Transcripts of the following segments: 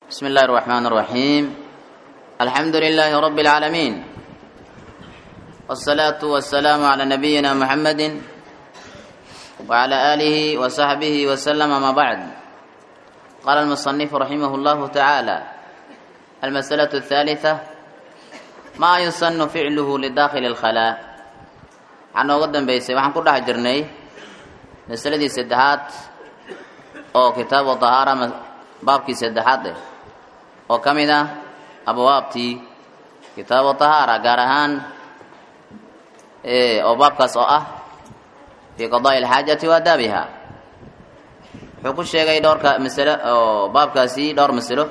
بسم الله الرحمن الرحيم الحمد لله رب العالمين والصلاة والسلام على نبينا محمد وعلى آله وصحبه وسلم ما بعد قال المصنف رحمه الله تعالى المسألة الثالثة ما يسن فعله لداخل الخلاء waxaan nooga dambeysay waxaan ku dhex jirnay masaladii saddexaad oo kitaabu tahaara baabkii saddexaad eh oo ka mid ah abwaabtii kitaabu tahaara gaar ahaan oo baabkaas oo ah fii qadaa'i alxaajati wa adaabiha wuxuu ku sheegay dhowrka masalo oo baabkaasi dhowr masalo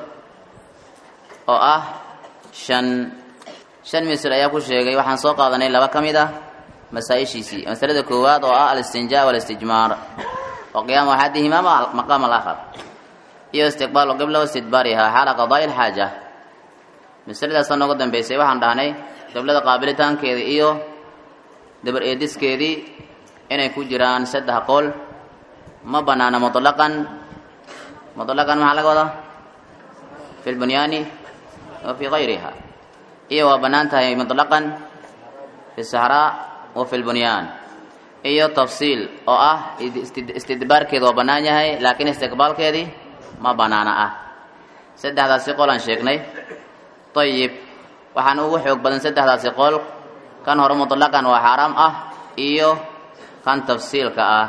oo ah shan shan masalo ayaa ku sheegay waxaan soo qaadanay laba ka mid ah masaaishiisii masalada koowaad oo ah alistinjaa walistijmaar wa qiyaamu axadihima maqaam alaakhar iyo istiqbaalu qibla wastidbaarihaa xaala qadaa'i alxaaja masaladaasa nooga dambeysay waxaan dhahnay qiblada qaabilitaankeeda iyo dabar eediskeedii inay ku jiraan saddex qool ma banaana mutlaqan mutlaqan maxaa laga wadaa fi lbunyaani wa fii gayriha iyo waa bannaan tahay mutlaqan fi saxraa wa fi lbunyaan iyo tafsiil oo ah istidbaarkeeda waa bannaan yahay laakiin istiqbaalkeedii ma bannaana ah saddexdaasi qol aan sheegnay ayib waxaan ugu xoog badan saddexdaasi qol kan hore mutlaqan waa xaaraam ah iyo kan tafsiilka ah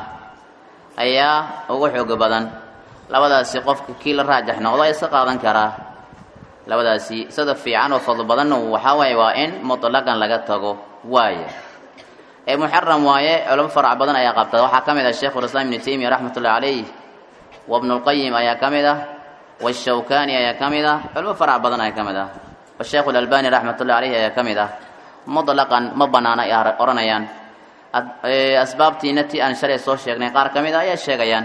ayaa ugu xoog badan labadaasi qofka kii la raajax noqdo iska qaadan karaa labadaasi sida fiican oo fadlo badanna waxaa waaye waa in mutlaqan laga tago waaye ee muxaram waaye culamo farac badan ayaa qabta waxaa ka mid ah sheikhulislaam ibnu taymiya raxmatullahi calayh wa bnulqayim ayaa ka mid ah washawkani ayaa ka mid ah culamo farac badan ayaa ka mid ah washeikhu lalbani raxmatullahi caleyhi ayaa ka mid ah mutlaqan ma banaana ay odhanayaan asbaabtiina ti aan shalay soo sheegnay qaar ka mid ah ayaa sheegayaan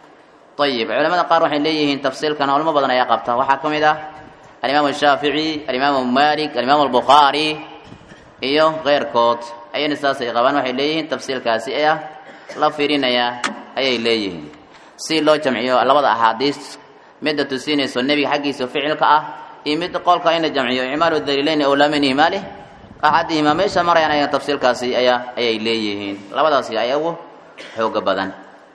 ayib culamada qaar waxay leeyihiin tafsiilkana culamo badan ayaa qabta waxaa ka mid ah alimaamu shaafici alimaamu malik alimaamu albukhaari iyo keyrkood ayana saasay qabaan waxay leeyihiin tafsiilkaasi ah la fiirinayaa ayay leeyihiin si loo jamciyo labada axaadiis midda tusinayso nebiga xaggiisa ficilka ah iyo mid qolka in la jamciyo icmaalu daliileyn awlaa min ihmaalih axadihimaa meesha marayaan aya tafsiilkaasi ayaa ayay leeyihiin labadaasi ayaa ugu xooga badan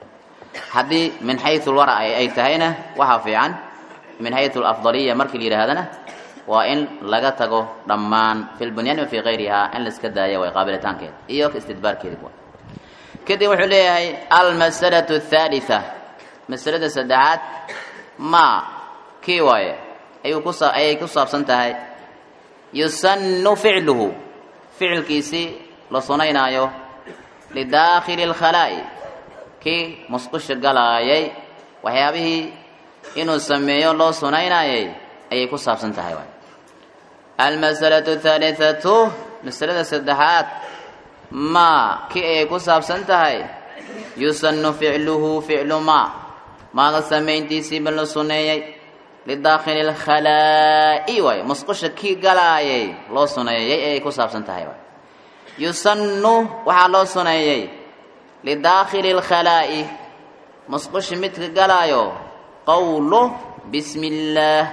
haddii min xayu lwara ay tahayna waxaa fiican min xayu alafdaliya markii la yidhaahdana waa in laga tago dhammaan fi lbunyaan wa fii kayrihaa in laiska daaya way qaabilitaankeeda iyo istidbaarkeeda kadib wuxuu leeyahay almasalatu athaalitha masalada saddexaad ma kii waaye ayuu ku ayay ku saabsan tahay yusannu ficluhu ficilkiisii la sunaynaayo lidaakhili alkhalaa'i kii musqusha galaayay waxyaabihii inuu sameeyo loo sunaynaayay ayay ku saabsan tahay waay almasalatu athaalitatu masalada saddexaad ma kii ayay ku saabsan tahay yusannu ficluhu ficlu ma maaga samayntiisiiba la suneeyey lidaakhili alkhalaa'i waay musqusha kii galaayay loo suneeyey ayay ku saabsan tahay waay yusannu waxaa loo suneeyey lidaakhili alkhalaa'i musqusha midka galaayo qowlu bismi illaah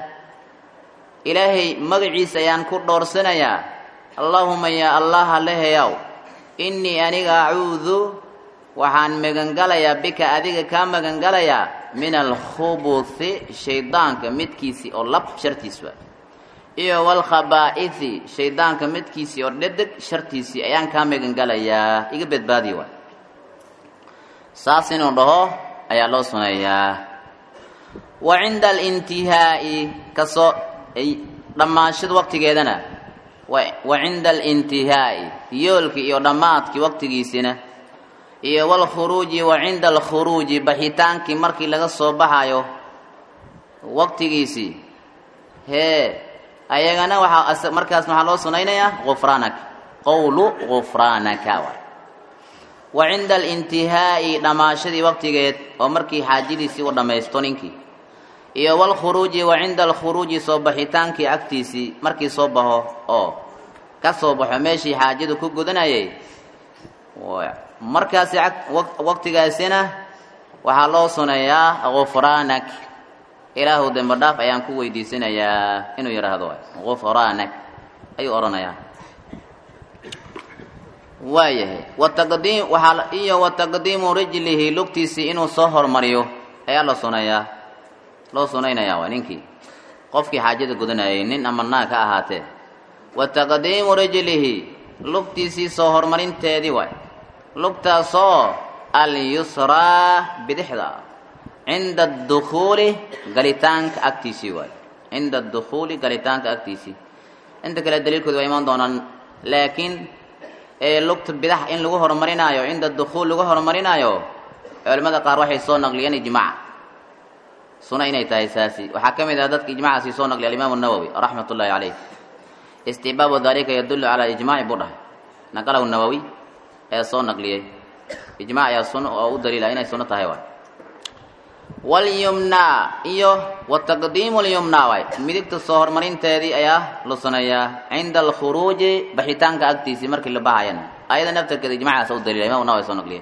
ilaahay magaciisa ayaan ku dhoorsanayaa allaahuma yaa allaha leheyaw innii aniga acuudu waxaan magangalayaa bika adiga kaa magangalayaa min alkhubuthi shaydaanka midkiisii oo lab shartiis waa iyo walkhabaa'ithi shaydaanka midkiisii oo dhedeg shartiisii ayaan kaa magangalayaa iga badbaadiya waay saas inuu dhaho ayaa loo suneeyaa wa cinda alintihaa'i kasoo dhammaanshada waqtigeedana wa cinda alintihaa'i yoolkii iyo dhammaadkii waqtigiisina iyo walkhuruuji wa cinda alkhuruuji baxitaankii markii laga soo baxayo waqtigiisii hee ayagana waxaa markaas maxaa loo sunaynayaa gufraanak qowlu gufraanaka waay wa cinda alintihaa'i dhammaashadii waqtigeed oo markii xaajadiisii u dhammaysto ninkii iyo walkhuruuji wa cinda alkhuruuji soo baxitaankii agtiisii markii soo baxo oo ka soo baxo meeshii xaajadu ku gudanayay markaasi waqtigaasina waxaa loo suneeyaa gufraanak ilaahu dembe dhaaf ayaan ku weydiisanayaa inuu yidhaahdo gufraanak ayuu odhanayaa waayahay wataqdiim waxaa iyo wataqdiimu rijlihi lugtiisii inuu soo hormariyo ayaa la sunayaa loo sunaynayaa waa ninkii qofkii xaajada gudanayay nin ama naag ka ahaatee wataqdiimu rijlihi lugtiisii soo hormarinteedii waay lugtaasoo alyusraa bidixda ah cinda adukhuuli galitaanka agtiisii waay cinda adukhuuli galitaanka agtiisii inta kale daliilkooda waa imaan doonaan laakiin ee lugta bidax in lagu horumarinaayo cinda dukhuul lagu horumarinaayo culimmada qaar waxay soo naqliyeen ijmaac suna inay tahay saasi waxaa ka mid ah dadka ijmacaasi soo naqliya alimaamu nawowi raxmat ullaahi caleyh istibaabu dalika yadullu calaa ijmaaci buu dhahay naqalahu nawowi ee soo naqliyey ijmac ayaa sun oo u daliila inay sunno tahay waay walyumnaa iyo wataqdiimu lyumnaa waay midigta soo horumarinteedii ayaa la suneeyaa cinda alkhuruuji baxitaanka agtiisii markii la baxayan ayada naftarkeeda ijmacaasa u daliila imam nawawi soo naqliyey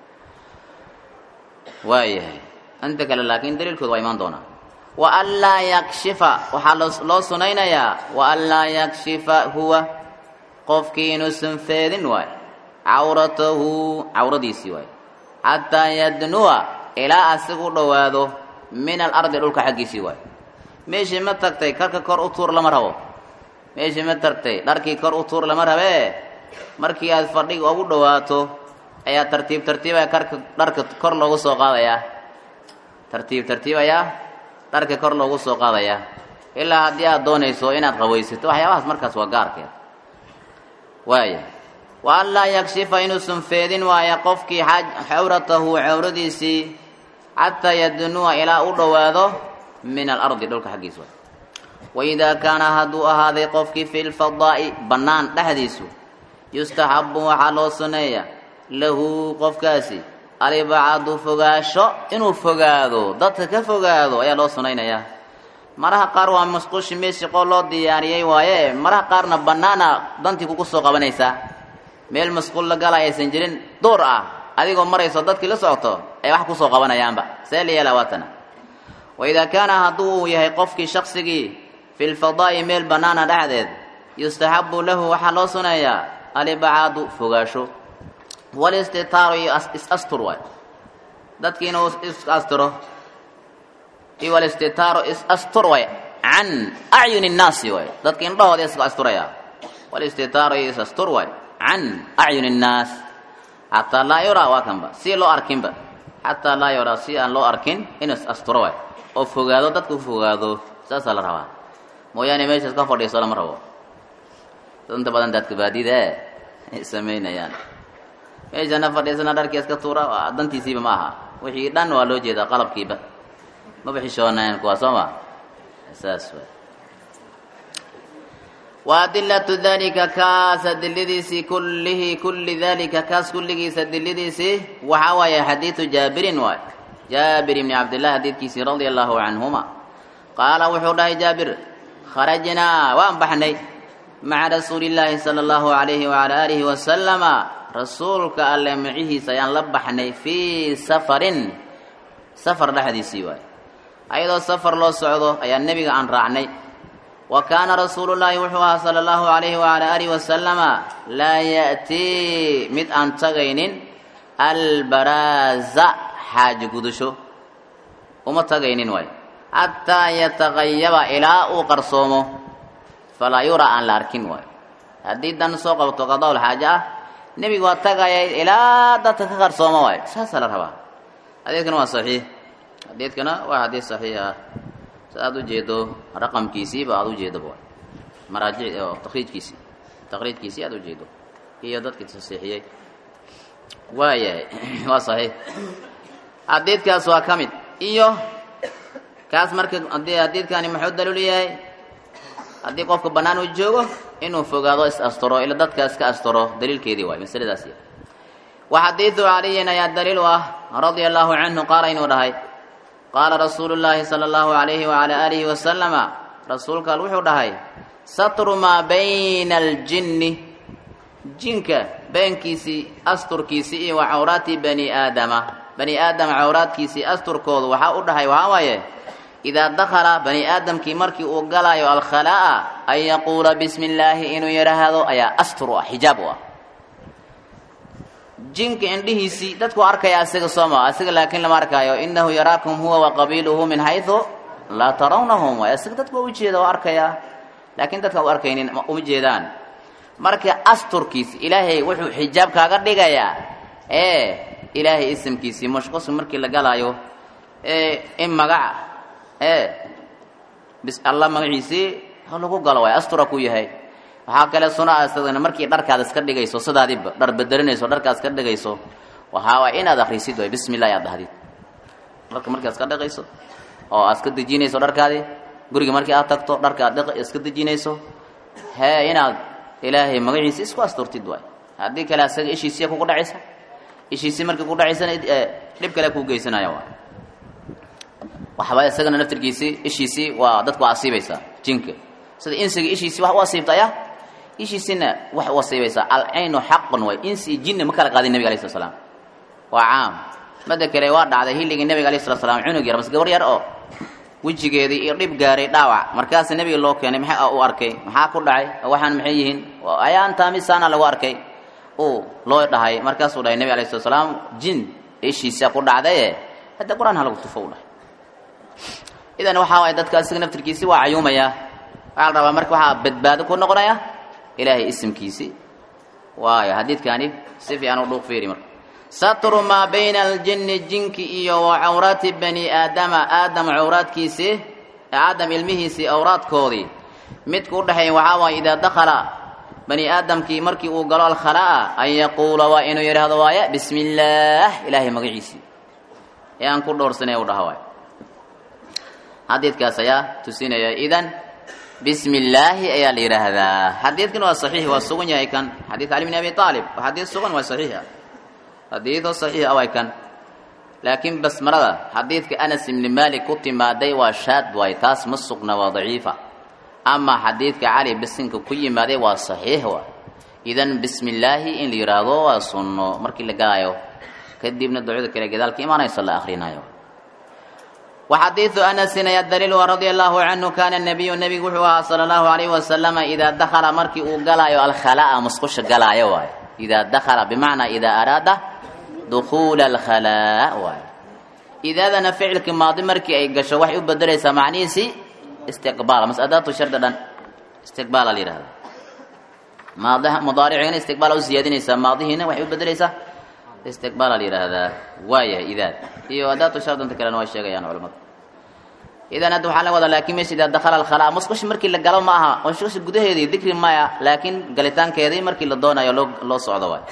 waayahay inta kale laakiin daliilkooda waa imaan doonaa wa an laa yakshifa waxaa loo sunaynayaa wa an laa yakshifa huwa qofkii inuusan feedin waay cawratahu cawradiisii waay xataa yadnuwa ilaa asigu dhowaado min alardi dhulka xaggiisii waay meeshii ma tagtay karka kor u tuur lama rabo meeshii ma tagtay dharkii kor u tuur lama rabee markii aad fadhiga ugu dhowaato ayaa tartiib tartiib ayaa karka dharka kor loogu soo qaadayaa tartiib tartiib ayaa dharka kor loogu soo qaadayaa ilaa haddii aad doonayso inaad qawaysato waxyaabahaas markaas waa gaarkeed waaya wa an laa yakshifa inuusan feedin waaya qofkii xawratahu cawradiisii xataa yadnuwa ilaa u dhowaado min alardi dhulka xaggiisa waidaa kaana hadduu ahaaday qofkii fi lfadaa'i bannaan dhexdiisu yustaxabu waxaa loo suneeya lahu qofkaasi alibacadu fogaasho inuu fogaado dadka ka fogaado ayaa loo sunaynayaa maraha qaar waa masquushi meeshii qoo loo diyaariyey waaye maraha qaarna bannaana dantii kugu soo qabanaysaa meel masquul la gala aysan jirin duur ah adigoo marayso dadkii la socoto ay wax kusoo qabanayaanba see la yeelaa waatana waidaa kaana hadduu uu yahay qofkii shaqsigii fi lfadaa'i meel bannaana dhexdeed yustaxabu lahu waxaa loo suneeyaa alibacaadu fogaasho walistitaaru iyo is-astur waay dadkii inuu is-asturo iyo walistitaaru is-astur waay can acyuni nnaasi waay dadka indhahooda iska asturaya walistitaaru iyo is-astur waay can acyuni nnaas xataa laa yuraa waa kanba si loo arkinba xataa laa yuraa si aan loo arkin inuu is-asturo waay oo fogaado dadka u fogaado saasaa la rabaa mooyaane meeshaas ka fadhiiso lama rabo inta badan dadka baadida ay samaynayaan meeshana fadhiisana dharkii iska tuura dantiisiiba ma aha wixii dhan waa loo jeedaa qalabkiiba maba xishoonayn kuwaa soo ma saas waay wa adilatu dalika kaas adiladiisii kullihi kulli dalika kaas kulligiisa adiladiisii waxaa waaye xadiidu jaabirin waay jaabir ibni cabdillahi xadiidkiisii radia allahu canhuma qaala wuxuu dhahay jaabir kharajnaa waan baxnay maca rasuuli illaahi sala allahu alayhi wala aalihi wasalama rasuulka alle macihiisa ayaan la baxnay fii safarin safar dhexdiisii waay ayadoo safar loo socdo ayaa nebiga aan raacnay wa kaana rasuulullaahi wuxuu ahaa sala allahu alayhi wala aalihi wasalama laa ya'tii mid aan tagaynin albaraaza xaaji gudasho uma tagaynin waay xataa yataqayaba ilaa uu qarsoomo falaa yuraa aan la arkin waayo haddii dan soo qabto qadawl xaaje ah nebigu waa tagaya ilaa dadka ka qarsooma waayo saasaa la rabaa xadiidkana waa saxiix xadiidkana waa xadiid saxiix ah si aad u jeedo raqamkiisiiba aada u jeedoba waay maraajic oo takriijkiisii takriijkiisii aad u jeedo iyo dadkii tasiixiyey waayahay waa saxiix xadiidkaas waa ka mid iyo kaas marka haddii xadiidkani muxuu daliil yahay haddii qofka bannaan uu joogo inuu fogaado is asturo ila dadka iska asturo daliilkeedii waay masaladaas wa xadiidu caliyin ayaa daliil u ah radia allahu canhu qaala inuu dhahay qaala rasuulu llaahi sala allahu alayhi wala aalihi wasalama rasuulka al wuxuu dhahay satru maa bayna aljinni jinka beenkiisii asturkiisii iyo wa cawraati bani aadama bani aadama cawraadkiisii asturkoodu waxaa u dhahay waxaa waaye idaa dakhala bani aadamkii markii uu galaayo alkhalaa'a an yaquula bismi illaahi inuu yidhaahdo ayaa astur u ah xijaab u ah jinka indhihiisii dadku arkaya asiga sooma asiga laakiin lama arkaayo inahu yaraakum huwa wa qabiiluhu min xaysu laa tarawnahum waay asiga dadku waa ujeeda oo arkaya laakiin dadka u arkaynin uma jeedaan marka asturkiisi ilaahay wuxuu xijaab kaaga dhigayaa ee ilaahay isimkiisii mashqusu markii la galaayo ee in magaca ee bis allah magaciisii ha lagu galo waay astura ku yahay waxaa kale suna asadana markii dharkaada iska dhigayso sidaadiba dhar bedelinayso dharkaad iska dhigayso waxaa waay inaad akrisid waay bismi illahi aad dhahdid dharka markii aad iska dhigayso oo aad iska dejinayso dharkaadii guriga markii aad tagto dharka aad iska dejinayso hee inaad ilaahay magaciisi isku asturtid waay haddii kale asaga ishiisiya kugu dhacaysa ishiisii markii ku dhacaysana dhib kale kuu geysanaya waay waxba isagana naftirkiisii ishiisii waa dadku waa asiibaysaa jinka sida insiga ishiisii wax u asiibtaya ishiisina wax u asiibaysaa alcaynu xaqun way insi iyo jinni ma kala qaadin nebiga alayh slat slam waa caam mada kale waa dhacday hilligii nebiga alayh slat slam cunug yar mas gabar yar oo wejigeedii iyo dhib gaaray dhaawac markaasa nebiga loo keenay maxaa u arkay maxaa ku dhacay waxaan maxay yihiin ayaantaamisaana lagu arkay uu loo dhahay markaasuu dhahay nebiga alayh slat slaam jin ishiisa ku dhacdaye hadda qur-aan ha lagu tufo u dhahay idan waxaa waay dadka asiga naftirkiisi waa cayuumaya waxaa la rabaa marka waxaa badbaado ku noqonaya ilaahay isimkiisi waayo xadiidkani si fiican u dhuuq fiiri marka satru maa bayna aljinni jinki iyo wa cawraati bani aadama aadam cawraadkiisi aadam ilmihiisii awraadkoodii midku u dhexeeya waxaa waaye idaa dakhala bani aadamkii markii uu galo alkhalaa'a an yaquula waa inuu yidhaahdo waaye bismi illaah ilaahay magaciisii ee aan ku dhowrsanay u dhaha waay xadiidkaas ayaa tusinaya idan bismi illaahi ayaa la yidhaahdaa xadiidkan waa saxiix waa sugan yahay kan xadiid cali bn abi aalib waa xadiid sugan waa saxiix ah xadiidoo saxiix ah waay kan laakiin basmarada xadiidka anas ibni malik ku timaaday waa shaad waay taas ma sugna waa daciifa ama xadiidka cali bisinka ku yimaaday waa saxiix waay idan bismi illaahi in la yidhaahdo waa sunno markii la galaayo kadibna ducada kale gadaalka imaanayso la akhrinayo وxadiiثu أنسin ayaa daliil radي الlahu canhu kana النabiyu nebigu wuxuu ahaa salى الlahu عalayه wasalam idaa dakala markii uu galaayo alkhalaa musqusha galaayo waay idaa dakala bimacnaa idaa araada dukuula اlkhalaa waay idaadana ficilkii maadi markii ay gasho waxay u bedelaysaa macnihiisi istiqbaal mas adaatu shardi dhan istiqbaala la yihahda maad mudaaricina istiqbaala u siyaadinaysaa maadihiina waxay u bedelaysaa istiqbaala la yidhaahdaa waayahay idaad iyo adaatu shardanta kalena way sheegayaan culamadu idan hadda waxaa la wadaa laakiin meesha idaa dakhala alkhalaa musqusha markii la galo ma aha musqusha gudaheedii dikri maya laakiin galitaankeedii markii la doonayo loo loo socdo waay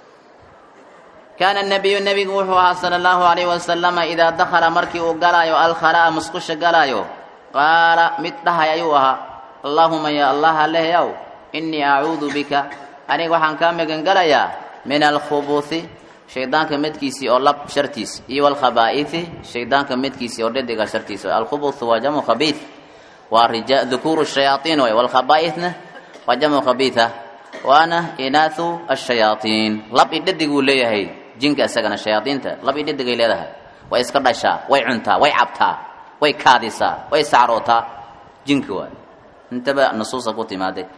kaana nabiyu nebigu wuxuu ahaa sala allahu alayhi wasalama idaa dakhala markii uu galaayo alkhalaa musqusha galaayo qaala mid dhahay ayuu ahaa allaahuma ya allah alehyaw innii acuudu bika aniga waxaan kaa magan galayaa min alkhubuthi shaydaanka midkiisii oo lab shartiis iyo walkhabaa'ithi shaydaanka midkiisii oo dhediga shartiis alkhubuthu waa jamcu khabiith waa rija dukuuru shayaaiin way walkhabaa'ithna waa jamcu khabiitha waana inaathu ashayaatiin lab i dhadiguu leeyahay jinka isagana shayaadiinta lab i dhadigay leedahay way iska dhashaa way cuntaa way cabtaa way kaadisaa way sacrootaa jinka waay intaba nusuusa ku timaaday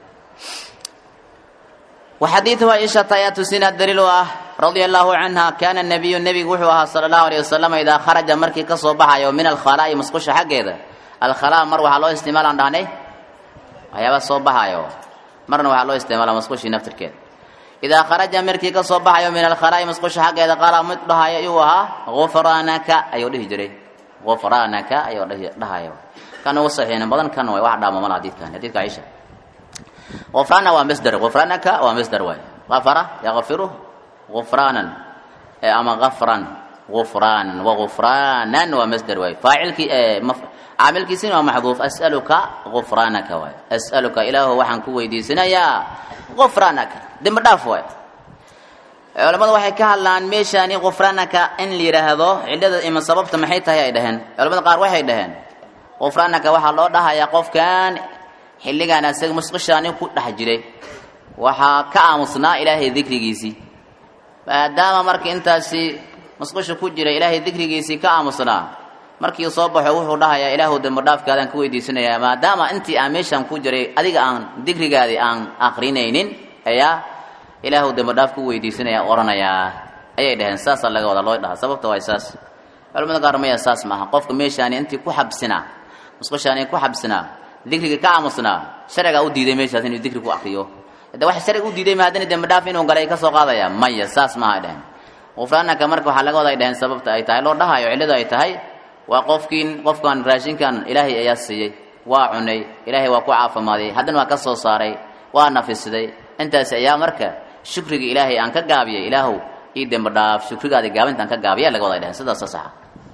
وxadiiثu caiشhaةa ayaa tusina daliil u ah radia الlahu canha kana الnabiyu nebigu wuxuu ahaa salى الlahu عalيه wasalam idaa kharaja markii ka soo baxayo min alkhalaa'i musqusha xaggeeda alkhalaa mar waxaa loo isticmaalaan dhahnay waxyaaba soo baxayo marna waxaa loo isticmaala musqushii naftirkeeda idaa kharaja markii ka soo baxayo min alkhalaa'i musqusha xaggeeda qaala mid dhahayo ayuu ahaa gufraanaka ayuu dhihi jiray gufraanaka ayuu dhahayo kan ugu saxiixna badan kan way wax dhaamo mala xadiidkan xadiidka caiشha غفرانا waa msdr غفرانك waa msdr waay غفر يغفر غفرانا ama غفرا غفرانا وغفرانا waa msdr waay فاacilki caamilkiisina waa maxduuf أسألka غفرانaka waay أسألka ilaahu waxaan ku weydiisanayaa غفرانaka dembi dhaaf waay culamadu waxay ka hadlaan meeshaani غفرانaka in la yidhaahdo cilada ima sababta maxay tahay ay dhaheen culamada qaar waxay dhaheen غفرانaka waxaa loo dhahayaa qofkan xilligaan asaga musqushaani ku dhex jiray waxaa ka aamusnaa ilaahay dikrigiisii maadaama marka intaasi musqusha ku jira ilaahay dikrigiisii ka aamusnaa markii soo baxo wuxuu dhahayaa ilaahu dembi dhaafkaadaan ku weydiisanayaa maadaama intii aan meeshaan ku jiray adiga aan digrigaadii aan akrinaynin ayaa ilaahu dembi dhaaf ku weydiisanaya oranayaa ayay dhaheen saasaa laga wada loo dhaha sababta waa saas culamada qaar maya saas maaha qofka meeshaani intii ku xabsinaa musqushaani ku xabsinaa dikriga ka aamusnaa sharcigaa u diiday meeshaas inuu dikri ku akriyo de waxa sharciga u diiday maadana dembi dhaaf inuu galay ka soo qaadaya maya saas maaha ay dhaheen qufraanaka marka waxaa laga wada ay dhaheen sababta ay tahay loo dhahayo cilladu ay tahay waa qofkiin qofkan raashinkan ilaahay ayaa siiyey waa cunay ilaahay waa ku caafimaaday haddana waa ka soo saaray waa nafisiday intaas ayaa marka shukriga ilaahay aan ka gaabiyay ilaahow ii dembi dhaaf shukrigaadi gaabinta aan ka gaabiya laga wada ay dhaheen sidaasa saxa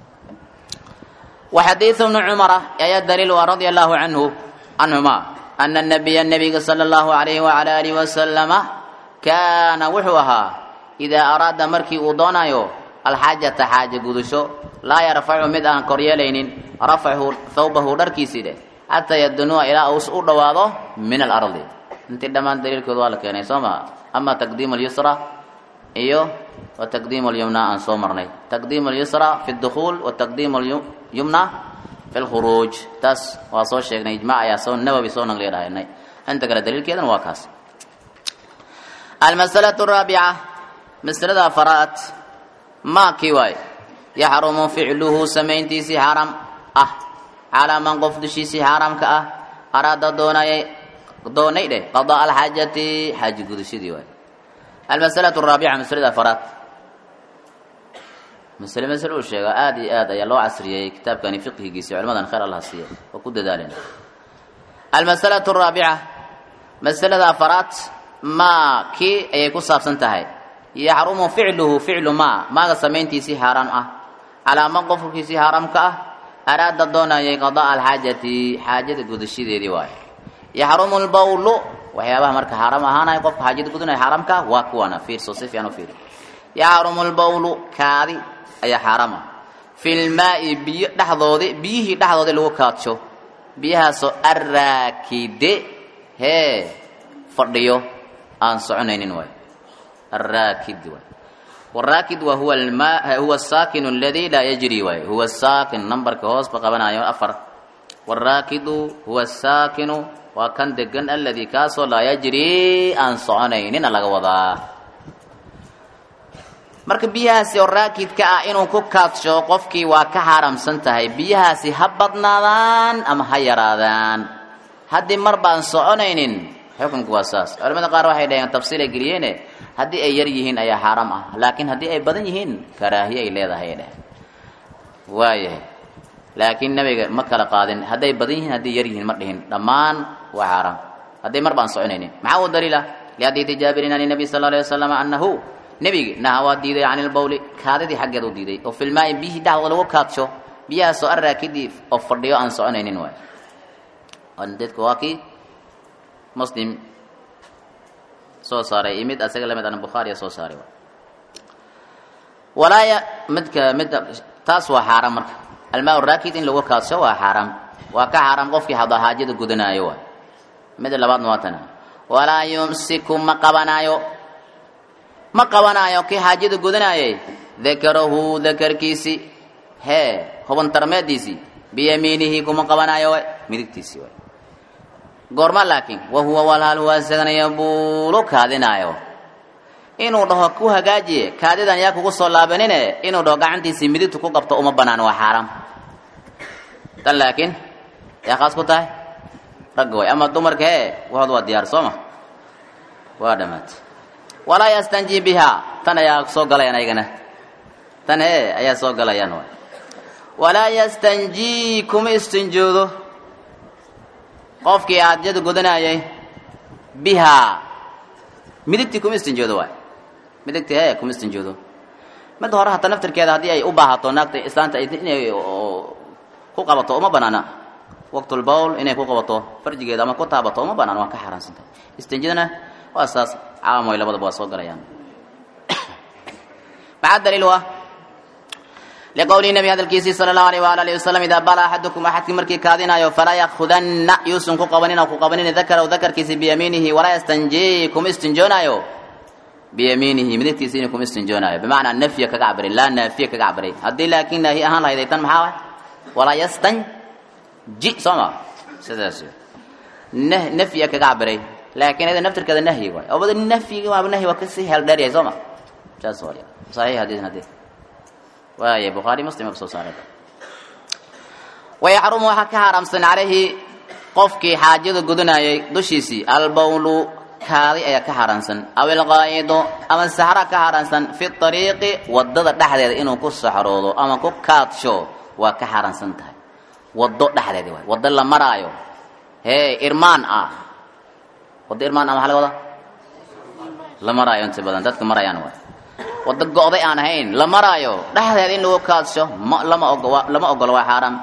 وxadيiث بن cمر ayaa dliil a radي الlaه عanه canهuma أن النبy النبga slى الlaه عaليه وعلى آله وسلم kaana wuxuu ahaa إidaa araada markii uu doonayo alxaajaةa xaaja gudusho laa yarfacu mid aan koryeelaynin rafchu thawbahu dharkiisii dheh xataa yadnuwa ilaa uu u dhowaado min alarضi intii dhammaan daliilkooda waa la keenay soo maa ama taqdiim اlyusra iyo wa taqdiim اlyumna aan soo marnay taqdiim اlyusra fi اdukhuul wa taqdiim yumna fi lkhuruuj taas waa soo sheegnay ijmac ayaa soo nawowi soo naqliya dhahaynay inta kale daliilkeedana waa kaas almas'alatu araabica masalada afaraad maa kii waaye yaxrumu ficluhu samayntiisii xaram ah calaa man qof dushiisii xaaraamka ah araada doonayay doonay dheh qadaa alxaajati xaaji gudashadii waaye almas'alatu araabica masalada afaraad masle masle uu sheega aada iyo aad ayaa loo casriyey kitaabkani fiqhigiisi culimadan khayr allah siiya oo ku dadaaleen almasalatu araabica masalada afaraad maa kii ayay ku saabsan tahay yaxrumu ficluhu ficlu maa maaga samayntiisii xaaraam ah calaa man qofkiisii xaaraamka ah araada doonayay qadaa alxaajati xaajada gudashadeedii waaye yaxrumu lbawlu waxyaabaha marka xaaraam ahaanaya qofka xaajada gudanaya xaaraamka waa kuwana fiirso si fiican u fiir yaxrumu lbawlu kaadi ayaa xaaraam ah fi lmaai biyo dhexdoodi biyihii dhexdoodi lagu kaadsho biyahaasoo arraakide hee fadhiyo aan soconaynin waay arraakid waay waraakid wa huwa alma huwa asaakinu aladi laa yajri waay huwa saakin nambarka hoos ba qabanayo afar waraakidu huwa asaakinu waa kan degan aladi kaasoo laa yajri aan soconaynina laga wadaa marka biyahaasi oo raakidka ah inuu ku kaadsho qofkii waa ka xaaramsan tahay biyahaasi ha badnaadaan ama ha yaraadaan haddii mar baan soconaynin xukunku waa saas culamada qaar waxay dhaheen tafsiilay geliyeene haddii ay yar yihiin ayaa xaaraam ah laakiin haddii ay badan yihiin karaahiye ay leedahay ay dheh waayahay laakiin nabiga ma kala qaadin hadday badan yihiin hadday yar yihiin ma dhihin dhammaan waa xaaraam hadday mar baan soconaynin maxaa uu daliila liadiiti jaabirin an nabi sal alay wasalam anahu nebigi naha waa diiday can ilbawli kaadidii xaggeed u diiday oo filmaai biyihii dhexdooda lagu kaadsho biyahaasoo arraakidii oo fadhiyo aan soconaynin waay dadku waa kii muslim soo saaray iyo mid asaga lamid ana bukhaariya soo saaray walaaya midka mid taas waa xaaraam marka almaa raakid in lagu kaadsho waa xaaraam waa ka xaaraam qofkii hada haajada gudanaayo waay mid labaadna waa tana walaa yumsiku ma qabanaayo ma qabanaayo kii xaajada gudanaayay dakarahu dakarkiisi hee huban tarmeediisii biyamiinihi kuma qabanaayo waay midigtiisii waay goorma laakiin wahuwa walaal huwa isagana yabuulu kaadinaayo inuu dhaho ku hagaajiye kaadidan yaa kugu soo laabanine inuu dhaho gacantiisii midigtu ku qabto uma banaan waa xaaraam tan laakiin yaa khaas ku tahay ragga way ama dumarka hee wahood waa diyaar soo ma waa dhammaatay walaa yastanji bihaa tan ayaa soo galayaan ayagana tan hee ayaa soo galayaan waay walaa yastanji kuma istinjoodo qofkii aadjada gudanayay bihaa midigtii kuma istinjoodo waay midigtii hee kuma istinjoodo midda hore hata naftirkeeda haddii ay u baahato naagta islaanta inay ku qabato uma banaana waqtulbawl inay ku qabato farjigeeda ama ku taabato uma banaan waa ka xaaraansantahay istinjadana waa saas caamoy labadaba waa soo galayaan maxaa daliil u ah liqowlihi nabi hadalkiisii sala allahu alayh waala alihi wasalam idaa bala axadukum axadkii markii kaadinaayo falaa yakhudanna yuusan ku qabanin oo ku qabanin dakaraw dakarkiisi biyamiinihi walaa yastanji kuma istinjoonaayo biyamiinihi midigtiisi inuu kuma istinjoonaayo bimacnaa nafya kaga cabiray laa naafiya kaga cabiray haddii laakiin naahi ahaan lahayd ay tan maxaa waay walaa yastanji soo ma sidaas nah nafyiga kaga cabiray laakiin iyada naftirkeeda nahyi waay obada nafyiga waaba nahyi waa kasii heel dheer yahay soo ma saas waay saxiix hadiis hadii waaya bukhaari muslim ka soo saaray wayaxrumu waxaa ka xaaraamsan calayhi qofkii xaajada gudanayay dushiisii albawlu kaadi ayaa ka xaaraansan aw ilqaa'idu ama saxra ka xaaraansan fi ariiqi wadada dhexdeeda inuu ku saxroodo ama ku kaadsho waa ka xaaraansan tahay wado dhexdeedi waay wado la maraayo hee irmaan ah wado irmaan ah maxaa laga wadaa la maraayo inta badan dadka marayaan waay wado go'day aan ahayn la maraayo dhexdeeda in lagu kaadsho ma lama ogo lama ogolo waa xaaraam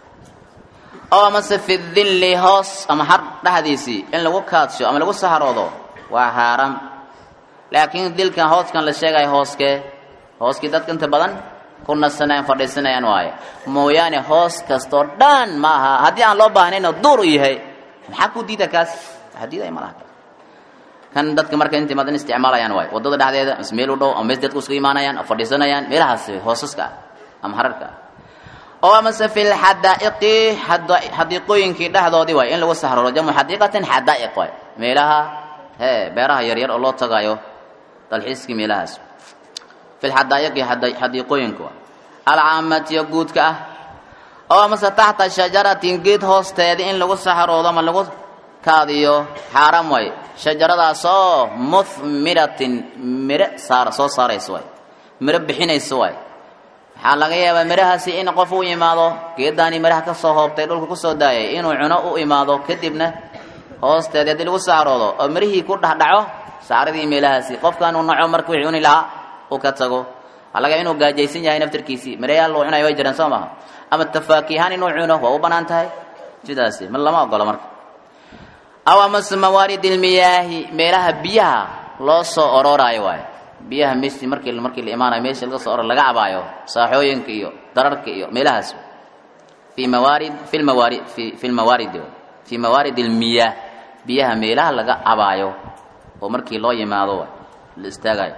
oo amase fi dilli hoos ama har dhexdiisii in lagu kaadsho ama lagu saharoodo waa xaaraam laakiin dilkan hooskan la sheegayo hooskee hooskii dadka inta badan ku nasanayaan fadhiisanayaan waaye mooyaane hoos kastoo dhan ma aha haddii aan loo baahnaynoo duur u yahay maxaa ku diida kaas waxaa diidaya malaha kan dadka marka inta badan isticmaalayaan waaye waddada dhexdeeda mise meel u dhow ama mees dadku isugu imaanayaan oo fadhiisanayaan meelahaas hoosaska ah ama hararka ah oo amase fi lxadaa'iqi xadiiqooyinkii dhexdoodii waay in lagu sahroro jamu xadiiqatin xadaa'iq waay meelaha hee beeraha yaryar oo loo tagayo dalxiiskii meelahaas fi lxadaa'iqi xadiiqooyinka waay alcaamatiyo guudka ah oo amase taxta shajaratin geed hoosteedii in lagu sahroodo ama lagu kaadiyo xaaram waay shajaradaasoo muthmiratin mire saar soo saarayso waay miro bixinayso waay waxaa laga yaabaa mirahaasi in qof u imaado geedaani miraha ka soo hoobtay dhulka kusoo daayay inuu cuno u imaado kadibna hoosteeda haddii lagu saaroodo oo mirihii ku dhexdhaco saaradii meelahaasi qofkan uu naco marka wixii cuni lahaa uu ka tago waxaa laga yaaba inuu gaajaysan yahay naftirkiisii mirayaal uu cunayo way jiraan soo maha ama tafaakihaan inuu cuno waa u banaan tahay sidaasi ma lama ogolo marka aw amase mawaarid ilmiyaahi meelaha biyaha loo soo ororaayo waayo biyaha meeshii markii markii la imaanayo meeshii laga soo oror laga cabaayo saaxooyinka iyo dararka iyo meelahaas fi mawaarid fi lmawaarid fi fi lmawaarid fi mawaarid ilmiyaah biyaha meelaha laga cabaayo oo markii loo yimaado la istaagayo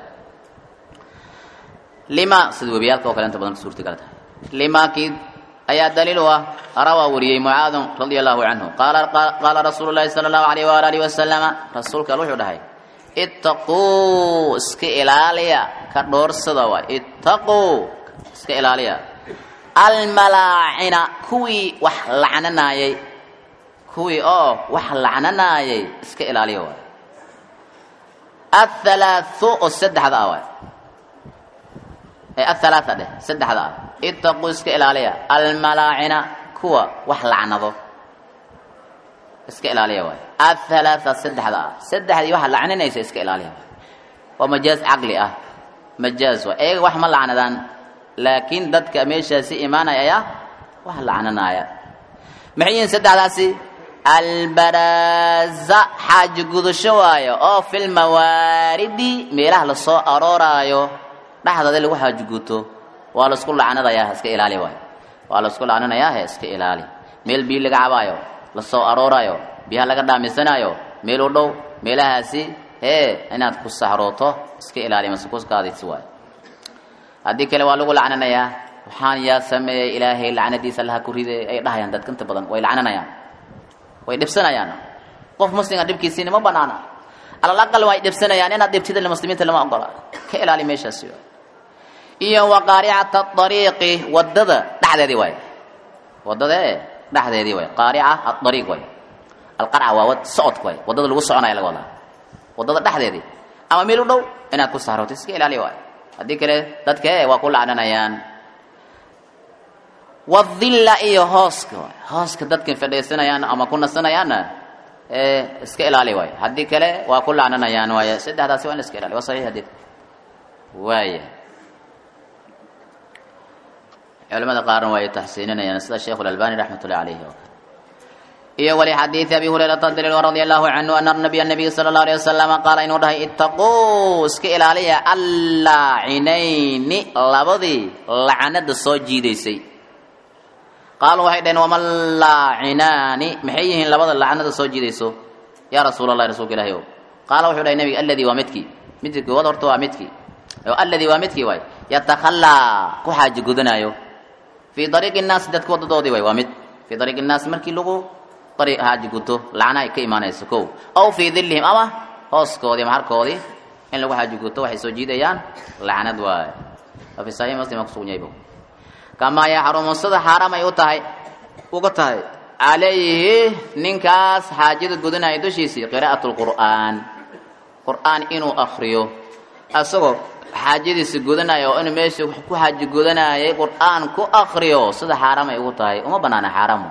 lima sida webiyaalka oo kale inta badan ka suurtagal tahay limakii ayaa daliil u ah rawaa wariyey mucaadun radia allahu canhu qaala qaala rasuulu llahi sala allahu alayh waala alihi wasalama rasuulka al wuxuu dhahay ittaquu iska ilaaliya ka dhoorsada waay ittaquu iska ilaaliya almalaacina kuwii wax lacnanaayey kuwii oo wax lacnanaayay iska ilaaliya waay athalaathu oo saddexda ah waay ee athalaatha dheh saddexda ah ittaquu iska ilaaliya almalaacina kuwa wax lacnado iska ilaaliya waay athalaatha saddexda ah saddexdii waxa lacninaysa iska ilaaliya waay waa majaaz caqli ah majaaz waay iyaga wax ma lacnadaan laakiin dadka meeshaasi imaanaya ayaa wax lacnanaaya maxay yihiin saddexdaasi albaraza xaaji gudasho waayo oo filmawaaridi meelaha lasoo arooraayo dhexdooda lagu xaaji guto waa laisku lacnadayaa iska ilaali waayo waa laisku lacnanayaa he iska ilaali meel biyo laga cabaayo lasoo arooraayo biyaha laga dhaamisanaayo meel u dhow meelahaasi hee inaad ku sahrooto iska ilaali mase kuskaadisi waayo haddii kale waa lagu lacnanayaa waxaan yaa sameeyey ilaahay lacnadiisa allaha ku ride ay dhahayaan dadka inta badan way lacnanayaan way dhibsanayaan qof muslimga dhibkiisiina ma banaana alal aqal way dhibsanayaan inaad dhibtida muslimiinta lama ogola ka ilaali meeshaasi waay iyo waqaaricata ariiqi wadada dhexdeedii waay wadada e dhexdeedii waay qaarica aariiq waay alqarca waa wad socodka waay wadada lagu soconaya laga wadaa wadada dhexdeedii ama meel u dhow inaad ku sahrooto iska ilaali waay haddii kale dadka e waa ku lacnanayaan wadilla iyo hooska waay hooska dadka fadhiisanayaan ama ku nasanayaanna ee iska ilaali waay haddii kale waa ku lacnanayaan waay saddexdaasi waa in la iska ilaali waa saxiix hadid waaya culamada qaarna waa ay taxsiininayaan sida sheikhu lalbani raxmat ullahi calayhi oo kale iyo wali xadiidi abi hurayrata daliil radia allahu canhu ana nabiya nabiy sala allahu alayh wasalama qaala inuu dhahay ittaquu iska ilaaliya allaacinayni labadii lacnada soo jiidaysay qaaluu waxay dhaheen wama laacinaani maxay yihiin labada lacnada soo jiidayso yaa rasuul allahi rasuulka ilahi ow qaala wuxuu dhahay nabiga alladii waa midkii midkii koowaad horta waa midkii alladii waa midkii waay yatakhallaa ku xaaji gudanaayo fii dariiqi innaasi dadka wadadoodii way waa mid fii dariiqi innaasi markii lagu dariiq haaji guto lacna ay ka imaanayso kow aw fii dillihim ama hooskoodii ama harkoodii in lagu haaji guto waxay soo jiidayaan lacnad waay waa fi saxiix muslim kusugan yahay kamaa yaxrumu sida xaaraam ay u tahay uga tahay calayhi ninkaas xaajada gudanaya dushiisii qiraa'at lqur'aan qur'aan inuu akriyo asagoo xaajadiisa gudanaya oo inuu meesha ku xaaji gudanayay qur'aan ku akriyo sida xaaraam ay ugu tahay uma banaana xaaraam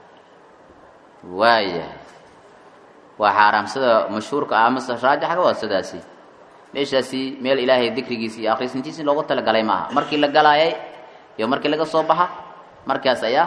waaya waa xaaraam sida mashhuurka ah mase raajaxga waa sidaasi meeshaasi meel ilaahay dikrigiisa iyo akhrisintiisi loogu talagalay maaha markii la galaayay iyo markii laga soo baxa markaas ayaa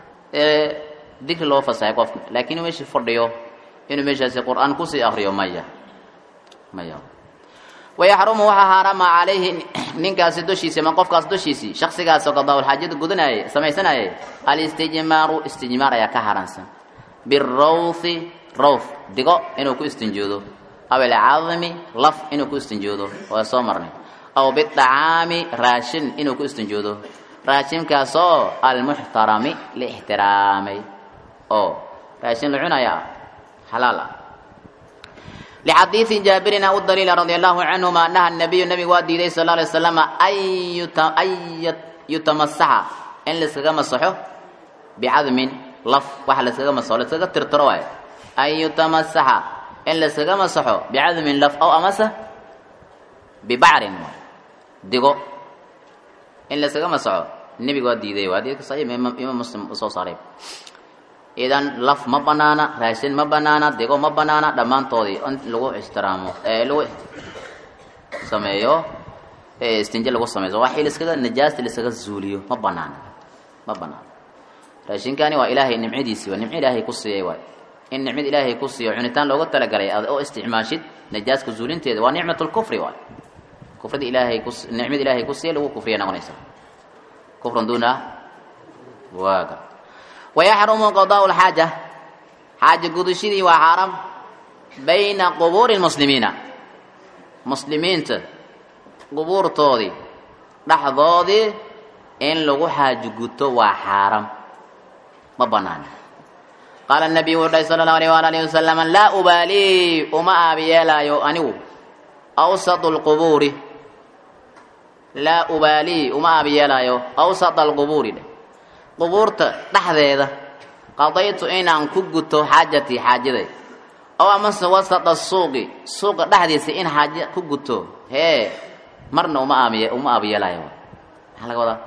dikri loo fasahay qofka laakiin meeshii fadhiyo inuu meeshaasi qur'aan kusii akriyo maya maya wayaxrumu waxaa xaaraama calayhi ninkaasi dushiisi ama qofkaas dushiisii shaksigaasoo qadaawlxaajada gudanayay samaysanayay alistijmaaru istijmaar ayaa ka haransan birawthi rawth digo inuu ku istinjoodo aw alcadmi laf inuu ku istinjoodo waa soo marnay aw bidacaami raashin inuu ku istinjoodo raashinkaasoo almuxtarami la ixtiraamay oo raashin la cunayaa xalaal ah lxadiidi jaabirina u daliila radi allahu canhuma anaha nabiyu nabigu waa diiday sal alay slam an yutamasaxa in layskaga masaxo bicadmin laf waxa layskaga masaxo layskaga tirtiro waay an yutamasaxa in layskaga masaxo bicadmin laf aw amase bibacrin digo in layskaga masaxo nebiga waa diiday waa hadiidka saxiix imaam muslim uu soo saaray idan laf ma banaana raashin ma banaana digo ma banaana dhammaantoodii in lagu ixtiraamo ee lagu sameeyo istinje lagu sameeyo waxii laiskaga najaasta laiskaga zuuliyo ma banaana ma banaana raashinkani waa ilaahay nimcadiisii waa nimco ilaahay ku siiyey waay in nicmad ilaahay ku siiyo cunitaan looga talagalay ad oo isticmaashid najaaska zuulinteeda waa nicmat lkufri waay kufrada ilaahay ku nicmada ilaahay ku siiyey lagu kufriya noqonaysa kufran duuna waaga wayaxrumu qadaau lxaaja xaaja gudashadii waa xaaraam bayna qubuuri lmuslimiina muslimiinta qubuurtoodii dhexdoodii in lagu xaaji guto waa xaaraam ma banaana qaala nabiyu wuxu dhahay sala allahu alayh waala alihi wasalam laa ubaalii uma aabiyeelaayo anigu awsatu lqubuuri laa ubaalii uma aabiyeelaayo awsata alqubuuri dheh qubuurta dhexdeeda qadaytu inaan ku guto xaajatii xaajaday ow amase wasata suuqi suuqa dhexdiisa in xaaja ku guto hee marna uma aabiye uma aabiyeelaayo maxaa laga wadaa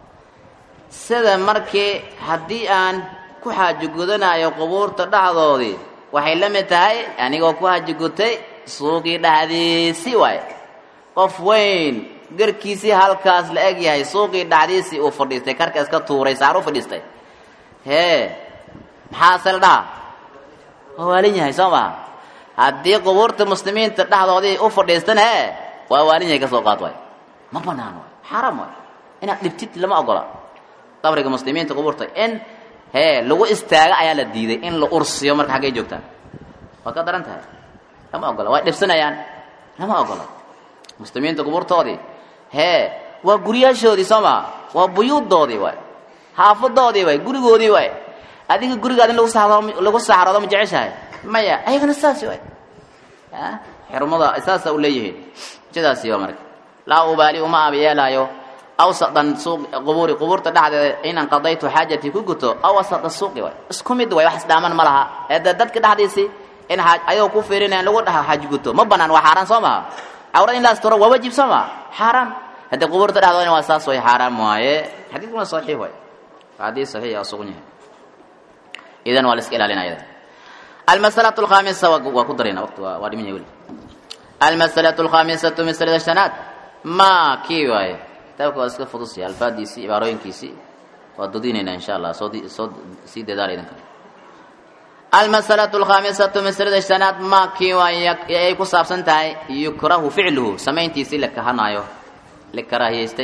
sida markii haddii aan ku xaaji gudanayo qubuurta dhexdoodii waxay la mid tahay anigoo ku xaaji gutay suuqii dhexdiisii waay qof weyn garkiisii halkaas la eg yahay suuqii dhexdiisii uu fadhiistay karka iska tuuray saar u fadhiistay hee maxaase la dhaha waa waalin yahay soo maha haddii qubuurta muslimiinta dhexdoodii u fadhiistana hee waa waalin yahay ka soo qaad waay ma banaan waay xaaraam waay inaad dhibtid lama ogola qabriga muslimiinta qubuurta in hee lagu istaago ayaa la diiday in la ursiyo marka xaggay joogtaan waa ka daran tahay lama ogola way dhibsanayaan lama ogola muslimiinta qubuurtoodii hee waa guryaashoodii soo maa waa buyuuddoodii waay xaafadoodii waay gurigoodii waay adiga gurigaad in lagu saado lagu saxroodo ma jeceshahay maya ayagana saasi waay xirmada saasa u leeyihiin sidaasi waa marka laa ubaali uma aabiyeelaayo awsadan suuq qubuuri qubuurta dhexdeeda inaan qadaytu xaajatii ku guto aw wasada suuqi waay isku mid waay wax isdhaaman ma laha ee dee dadka dhexdiisii in ayagoo ku fiirinayan lagu dhaha xaaji guto ma banaan waa xaaraan soo maha cawrad in la asturo waa waajib soo maa xaaraam haddii qubuurta dhexdoodana waa saas way xaaraam waaye xadiidkuna saxiix waay xadiis saxiix aa sugan yahay idan waa la iska ilaalinaya almasalatu alkhaamisa waa ku darayna waqti waa dhiman yahay weli almasalatu alkhaamisatu masalada shanaad ma kii waaye kitaabka waa iska fudusya alfaadiisii cibaarooyinkiisii waa dodinaynaa insha allah soo soo sii dadaala idinka almasalatu alkhaamisatu masalada shanaad ma kii waay ay ku saabsan tahay yukrahu ficluhu samayntiisii la kahanaayo la karaahiyeystay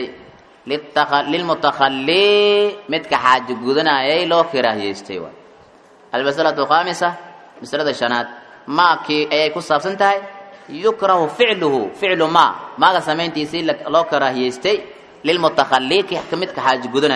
lilmutakhallii midka xaaji gudanayay loo karaahiyeystay waay almasalatu alkhaamisa masalada shanaad ma kii ayay ku saabsan tahay yukrahu ficluhu ficlu ma maaga samayntiisii loo karaahiyeystay lilmutakhallii midka xaaji gudanaya waay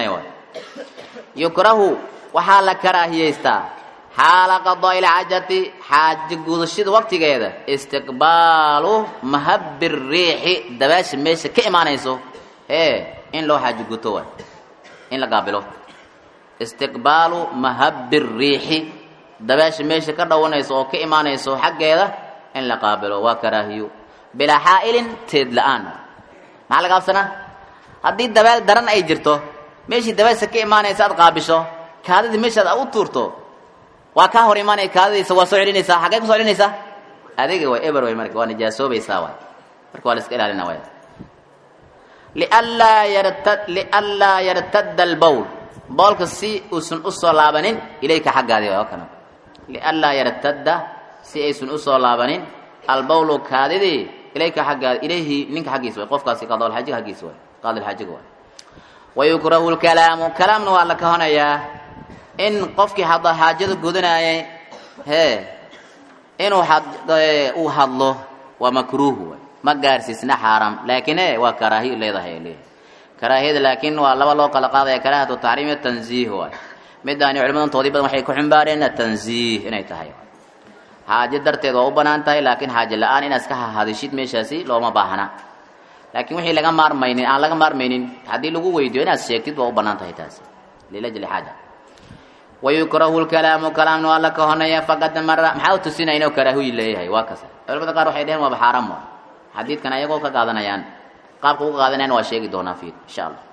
yukrahu waxaa la karaahiyeystaa xaala qadaa'i lxaajati xaaja gudashada waqtigeeda istiqbaalu mahabi riixi dabaasha meesha ka imaanayso ee in loo xaajo guto waay in la gaabilo istiqbaalu mahabi riixi dabaasha meesha ka dhawanayso oo ka imaanayso xaggeeda in la qaabilo waa karaahiyo bilaa xaa'ilin teed la-aan maxaa laga absanaa haddii dabaal daran ay jirto meeshii dabaasha ka imaanaysa aad qaabisho kaadidii meeshaad a u tuurto waa kaa hor imaanaya kaadadiisa waa soo celinaysaa xaggee ku soo celinaysaa adiga way eber way marka waa nijaasoobaysaa waay marka waa la iska ilaalina waay lianlaa yarta lianlaa yartadda albowl boolka si uusan usoo laabanin ilayka xaggaadi waay oo kana lianlaa yartadda si aysan usoo laabanin albowlu kaadidii ilayka xaggaadi ilayhi ninka xaggiisa way qofkaasi qaadolxajiga xaggiisa waay qaadilxajiga waay wayukrahu lkalaamu kalaamna waa la kahonayaa in qofkii hadda xaajada gudanaayay hee inuu uu hadlo waa makruuhu waay ma gaarsiisna xaaraam laakiin e waa karaahiyo leedahay leeyahay karaahiyada laakiin waa laba loo kala qaadaya karaahatu taxriim iyo tanziih waay midaani culimadantoodii badan waxay ku ximbaareen tanziih inay tahay xaajo darteed waa u banaan tahay laakiin xaajo la-aan inaad iska hadishid meeshaasi looma baahna laakiin wixii laga maarmaynin aan laga maarmaynin haddii lagu weydiyo inaad sheegtid waa u banaan tahay taasi lilajli xaaja wayukrahu lkalaamu kalaamna waa la kahonaya faqad mara maxaa u tusinaya inuu karaahuyi leeyahay waa kase culamada qaar waxay dheheen waaba xaaraam waay xadiidkan ayagoo ka qaadanayaan qaabka uga qaadanayan waa sheegi doonaa fiir insha allah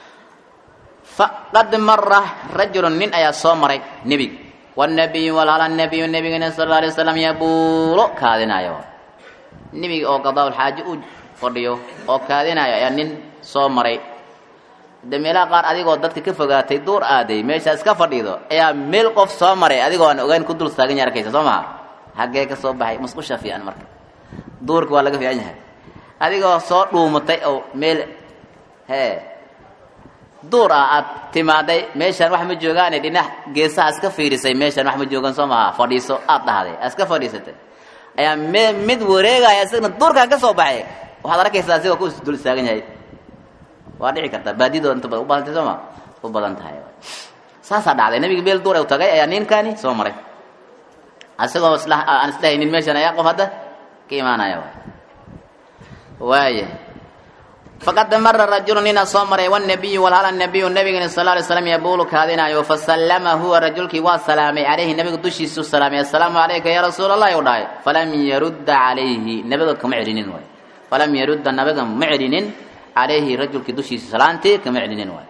faqad mara rajulun nin ayaa soo maray nebiga wanabiyu walhala nabiyu nebigana sal alla alay waslam yabuulo kaadinayo nebiga oo qadaawlxaajo u fadhiyo oo kaadinayo ayaa nin soo maray de meelaha qaar adigoo dadka ka fogaatay duur aaday meeshaas ka fadhiido ayaa meel qof soo maray adigoo aan ogeyn ku dul taagan ya arkaysa soo maha haggee ka soo baxay musqusha fiican marka duurka waa laga fiican yahay adigoo soo dhuumatay oo meel hee duur ah aad timaaday meeshaan wax ma joogaane dhinac geesaha iska fiirisay meeshaan wax ma joogan soo maha fadhiiso aad dhahday iska fadhiisatay ayaa me mid wareegaya isagna duurkaan ka soo baxay waxaad arkaysaa asigoo ku dul taagan yahay waa dhici kartaa baadidoo inta badan u badantay sooma u badan tahay saasaa dhacday nabiga meel duur u tagay ayaa ninkani soo maray asagoo isla aan islahaynin meeshan ayaa qof hadda ka imaanaya waaya faqad mara rajulu nina soo maray wanabiyu walhala nabiyu nabigani sal alay slam yabuulu kaadinayo fasallama huwa rajulkii waa salaamay calayhi nabiga dushiisu salaamay assalaamu calayka ya rasuul allahi u dhahay falam yarudda calayhi nabiga kama celinin waay falam yarudda nabiga ma celinin calayhi rajulkii dushiisa salaantii kama celinin waay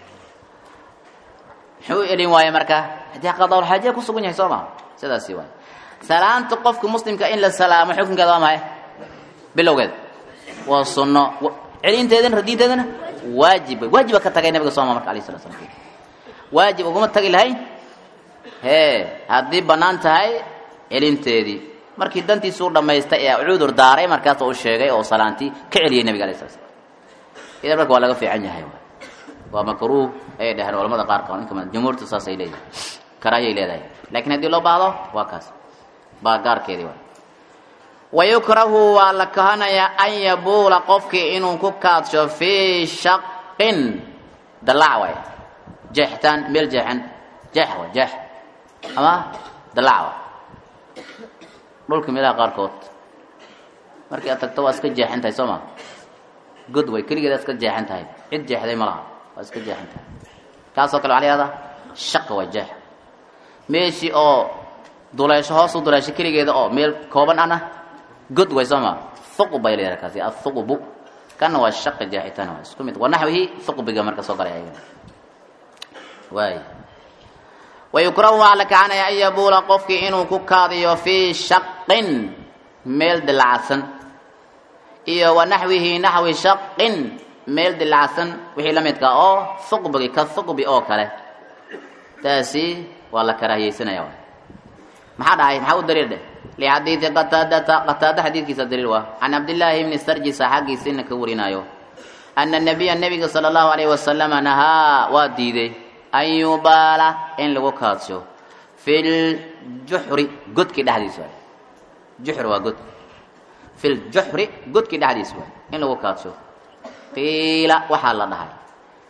muxuu elin waaye marka haddii qadaawlxaajiya ku sugan yahay soo maa sidaasi waay salaanta qofka muslimka in la salaamo xukunkeeda waa maxay bilowgeeda waa sunno celinteedana radiinteedana waajib waajiba ka tagay nabiga sooma marka alayh sala slam waajib uguma tagi lahayn hee haddii bannaan tahay celinteedii markii dantiisuu dhammaystay ee cudur daaray markaas u sheegay oo salaantii ka celiyay nabiga alayh sala slam idan marka waa laga fiican yahay waa makruuh ayay dhaheen culamada qaarka inka jumhuurta saasay leeyihin karaahiyay leedahay laakiin haddii loo baahdo waa kaas baa gaarkeedii waay wayukrahu waa la kahanayaa an yabuula qofkii inuu ku kaadsho fii shaqin dalac waay jeextaan meel jeexan jeex waay jeex ama dalac waay dhulka meelaha qaarkood markii aad tagto waa iska jeexan tahay soo ma god way keligeeda iska jeexan tahay cid jeexday ma laha waa iska jeexan tahay kaasoo kale waxaa la yihahdaa shaqa waa jeex meeshii oo duleesho hoosu duleesho keligeeda oo meel kooban ana god way soo ma thuqub bay leedahay kaasi athuqbu kana waa shaqa jeexitaan waa isku mid wa naxwihi thuqbiga marka soo galay ayaga waay wayukrahu waxaa la kacanaya an yabuula qofkii inuu ku kaadiyo fii shaqin meel dilacsan iyo wa naxwihi naxwi shaqin meel dilacsan wixii la midka oo thuqbigi ka thuqbi oo kale taasi waa la karaahiyeysanaya maxaa dhahay maxaa u daliil dheh lixadiidi qataadata qataada xadiidkiisa daliil waa can cabdillaahi bni sarjisa xaggiisa ina ka warinaayo ana nabiya nebiga sala allahu alayhi wasalama nahaa waa diiday an yubaala in lagu kaadsho fi ljuxri godkii dhexdiisa waay juxr waa god fi ljuxri godkii dhexdiisa waay in lagu kaadsho qiila waxaa la dhahay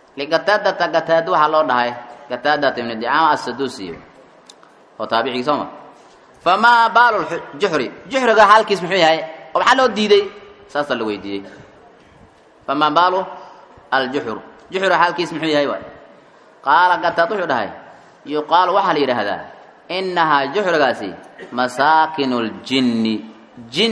liqataadata qataada waxaa loo dhahay qataadata ibnu dicaama assaduusiyo oo taabicii soo ma famaa baalu juxri juxriga xaalkiis muxuu yahay oo maxaa loo diiday saasaa la weydiiyey famaa baalu aljuxur juxriga xaalkiis muxuu yahay waay qaala qataad wuxuu dhahay yuqaalu waxaa la yidhaahdaa innahaa juxrigaasi masaakinu ljinni jin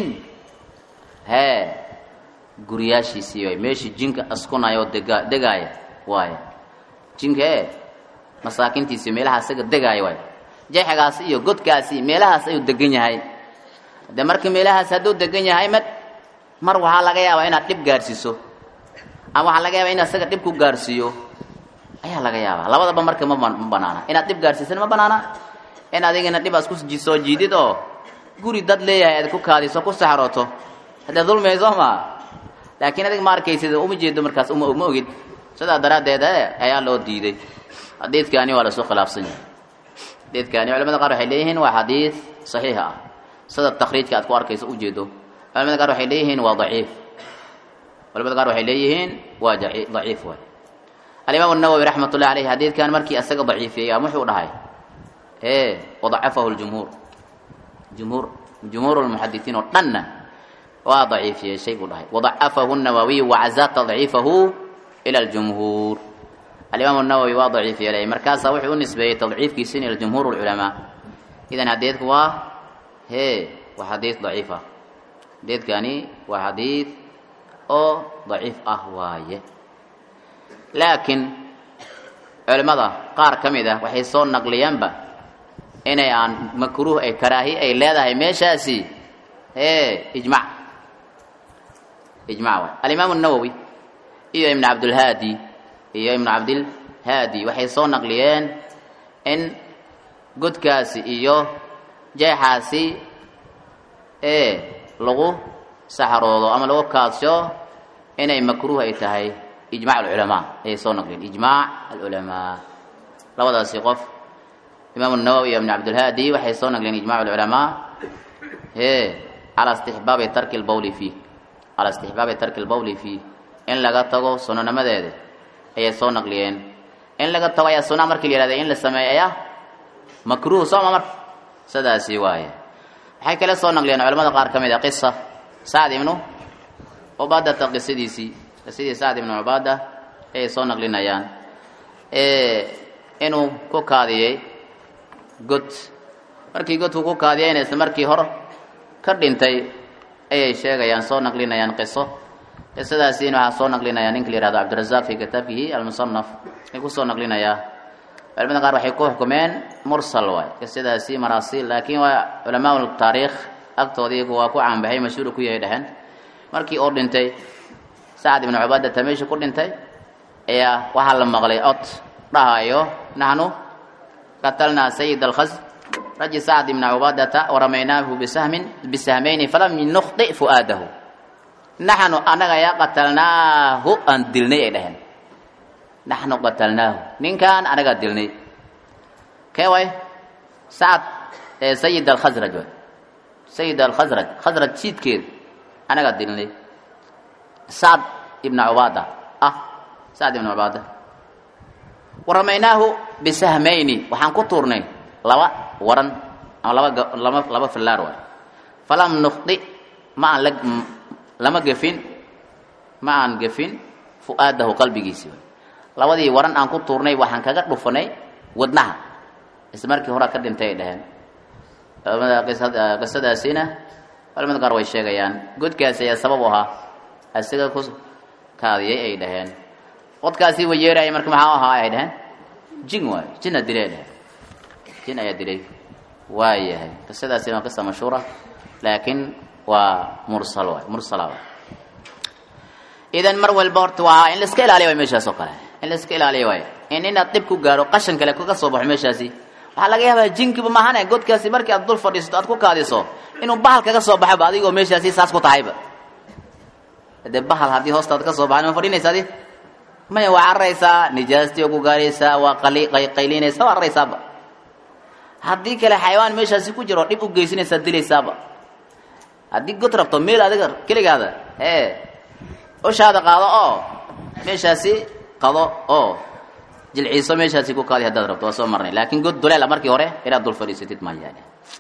hee guryaashiisii waay meeshii jinka askunaya oo dega degaaya waaya jinka ee masaakintiisii meelaha isaga degaaya waay jeexgaasi iyo godkaasi meelahaas ayuu degan yahay de marka meelahaas hadduu degan yahay ma mar waxaa laga yaabaa inaad dhib gaarsiiso ama waxaa laga yaabaa in isaga dhib ku gaarsiiyo ayaa laga yaabaa labadaba marka ma ma banaana inaad dhib gaarsiisana ma banaana in adigina dhib aad ku soo jiidid oo guri dad leeyahay aad ku kaadiso ku saxrooto haddee dulmiyay soo maa laakiin adig ma arkaysid uma jeedo markaas uma ma ogid sidaa daraaddeed ayaa loo diiday xadiidkaani waa lasoo khilaafsan yahay xadiidkaani culamada qaar waxay leeyihiin waa xadiid saxiix ah sida takriijka aad ku arkayso ujeedo culamada qaar waxay leeyihiin waa daciif culamada qaar waxay leeyihiin waa daciif waay alimaam الnawowi raxmat ullahi aleyh xadiidkan markii isaga daciifiyey ama wuxuu dhahay e wadacafahu ljumhuur jumhuur jumhuur lmuxadisiin oo dhanna waa daciifiyey shay buu dhahay wadacafahu الnawawiy wacazaa tadciifahu ila اljumhuur alimaam الnawowi waa daciif yeelay markaasaa wuxuu u nisbeeyey tadciifkiisin ila jumhuur اlculamaa idan xadiidku waa he waa xadiid daciif ah xadiidkani waa xadiid oo daciif ah waaye laakiin culimmada qaar ka mid ah waxay soo naqliyaanba inay aan makruuh ay karaahi ay leedahay meeshaasi e ijmac ijmac waay alimaamu الnawowi iyo ibn cabdulhaadi iyo ibnu cabdilhaadi waxay soo naqliyeen in godkaasi iyo jeexaasi e lagu saxroodo ama lagu kaadsho inay makruuh ay tahay ijmac alculamaa ayay soo naqliyeen ijmac alculamaa labadaasi qof imaamu nawowi iyo ibn cabdilhaadi waxay soo naqliyeen ijmac alculamaa e calaa istixbaabi tarki lbawli fiih calaa istixbaabi tarki lbawli fiih in laga tago sunanimadeeda ayay soo naqliyeen in laga tago ayaa sunaa markii la yihahda in la sameeyo ayaa makruuh sooma marka sidaasi waaye waxay kale soo naqliyeen culamada qaar ka mid a qisa sacd ibnu cubaadata qisadiisii qisadii sacd ibnu cubaada ayay soo naqlinayaan inuu ku kaadiyey god markii godku ku kaadiyeyna isla markii hor ka dhintay ayay sheegayaan soo naqlinayaan qiso qisadaasiina waxaa soo naqlinaya ninka la yihahdo cabdirazaq fi kitaabkihi almusanaf ay kusoo naqlinayaa culamada qaar waxay ku xukumeen mursal waay qisadaasi maraasiil laakiin waa culamaa taariikh agtoodii waa ku caanbaxay mashhuur ku yahay dheheen markii uu dhintay sacad ibnu cubaadata meesha ku dhintay ayaa waxaa la maqlay cod dhahayo naxnu qatalnaa sayid alkhas raji sacd ibna cubaadata waramaynaahu bisahmin bisahmayni falam nukhdi fu'aadahu naxnu anaga yaa qatalnaahu aan dilnay ay dhaheen naxnu qatalnaahu ninkan anagaa dilnay kee way sacad sayid alkhasraj way sayid alkhasraj khasraj siidkeed anagaa dilnay sacd ibna cubaada ah sacd ibna cubaada waramaynaahu bisahmayni waxaan ku tuurnay laba waran ama laba lama laba fillaar waay falam nukhdi ma aan la lama gefin ma aan gefin fu'aadahu qalbigiisi labadii waran aan ku tuurnay waxaan kaga dhufanay wadnaha isla markii horaa ka dhintay ay dhaheen culamada qisadaasina culamada qaar way sheegayaan godkaasi ayaa sabab u ahaa isaga ku kaadiyay ay dhaheen qodkaasi way yeeraya marka maxaa ahaa ay dhaheen jin waayo jinna dilay ay dhaheen jin ayaa dilay waayahay qisadaasina waa qisa mashhuura laakiin waa mursal waay mursala waay idan mar walba horta waa in la iska ilaaliya waay meeshaas oo kale in la iska ilaaliya waay in inaad dhib ku gaaro qashan kale kaga soo baxo meeshaasi waxaa laga yaabaa jinkiba maahane godkaasi markii aad dul fadhiisato aad ku kaadiso inuu bahal kaga soo baxaba adigoo meeshaasi saas ku tahayba dee bahal haddii hoostaad ka soo baxan ma fadhinaysa adi maya waa cararaysaa nijaastii oo ku gaaraysaa waa qali qaylinaysaa waa cararaysaaba haddii kale xayawaan meeshaasi ku jiro dhib u geysanaysaa dilaysaaba haddii god rabto meel adiga keligaada ee ushaada qaado oo meeshaasi qado oo jilciiso meeshaasi ku kaadi haddaad rabto waa soo marnay laakiin god duleela markii hore inaad dul fadhiisatid maayaane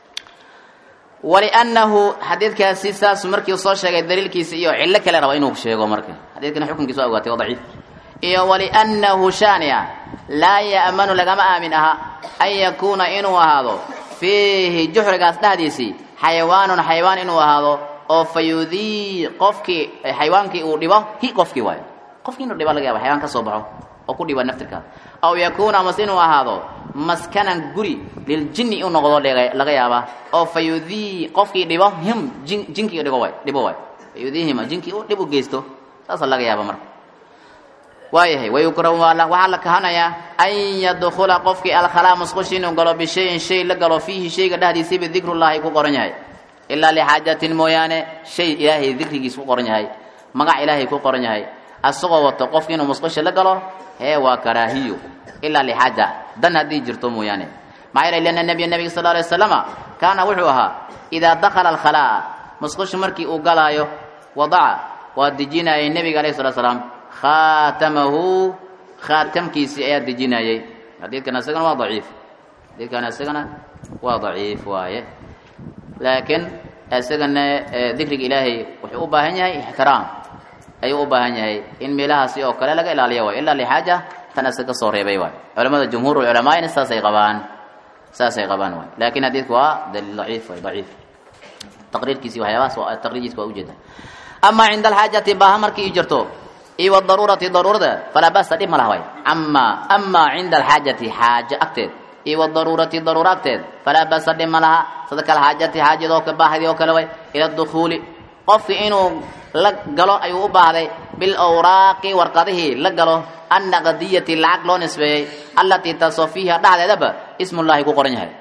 waliannahu xadiidkaasi saas markii soo sheegay daliilkiisa iyo cillo kale raba inuu sheego marka xadiidkana xukunkiisa waa ogaatay waa daciif iyo waliannahu shaania laa ya'manu lagama aamin aha an yakuuna inuu ahaado fiihi juxrigaas dhexdiisii xayawaanun xayawaan inuu ahaado oo fa yudii qofkii xayawaankii uu dhibo hi qofkii waayo qofkii inuu dhibo laga yaba xayawaan ka soo baxo oo ku dhiba naftirkaas aw yakuuna amase inuu ahaado maskanan guri liljinni u noqdo laga yaabaa oo fa yudii qofkii dhibo him jin jinkii dhigo waay dhibo waay fa yudiihima jinkii u dhib u geysto saasa laga yaaba marka waayahay wayukrahu waxaa la kahanayaa an yadkula qofkii alkhalaa musqushi inuu galo bishayin shay la galo fiihi shayga dhexdiisiiba dikrullaahi ku qoran yahay ilaa lixaajatin mooyaane shay ilaahay dikrigiis ku qoran yahay magac ilaahay ku qoran yahay asagoo wato qofki inuu musqusha la galo hee waa karaahiyo ilaa lixaaja dan haddii jirto mooyaane maxaa yeelay lianna nabiya nabiga sal alay waslamama kaana wuxuu ahaa idaa dakhala alkhalaa'a musqusha markii uu galaayo wadaca waa dejinayay nebiga alayh salatu salaam khaatamahu khaatamkiisii ayaa dejinayay xadiidkan isagana waa daciif xadiidkan isagana waa daciif waaye laakiin isagana dikriga ilaahay wuxuu u baahan yahay ixtiraam ayuu u baahan yahay in meelahaasi oo kale laga ilaaliya waay ilaa lixaaja tan isaga kasoo reebay waay culamada jumhuur culamaayna saasay qabaan saasay qabaan waay laakiin xadiidku waa daliil daciif waay daciif taqriirkiisi waxyaabahaas waa taqriirkiisa waa ujeeda amaa cinda alxaajati baaha markii i jirto iyo wadaruurati daruurada falaa basa dhib ma laha waay ama amaa cinda alxaajati xaajo agteed iyo wadaruurati daruura agteed falaa basa dhib ma laha sida kalxaajati xaajadoo ka baahdi oo kale way ila dukhuuli qofki inuu la galo ayuu u baahday bilawraaqi warqadihii la galo annaqdiyati lacag loo nisbeeyey allatii taasoo fiiha dhexdeedaba ismullaahi ku qoran yahay